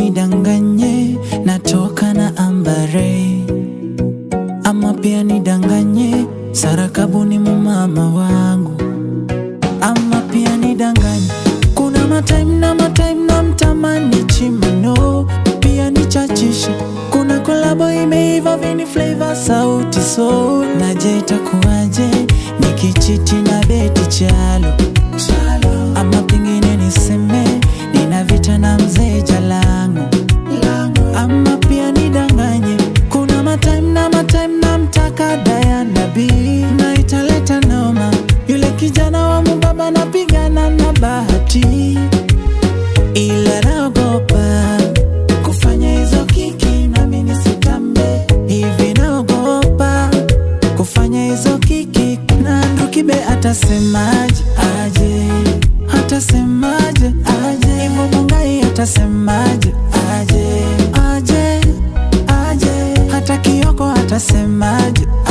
nidanganye natoka na ambare ama pia nidanganye sarakabu ni mumama wangu ama pia nidanganye kuna matime na matime na mtamani chimano pia nichachishe kuna kolabo imeiva vini flavor sauti so naje itakuwaje nikichiti na beti chalo ama pengine niseme nina vita na mzee jalangu ama pia nidanganye kuna matime na matime na mtaka Diana B na italeta noma yule kijana wa mubaba napigana na bahati ila naogopa kufanya hizo kiki nami nisitambe hivi naogopa kufanya hizo kiki na ndukibe atasemaje aje atasemaje aje hivyo mungai atasemaje aje aje aje hata kioko atasemaje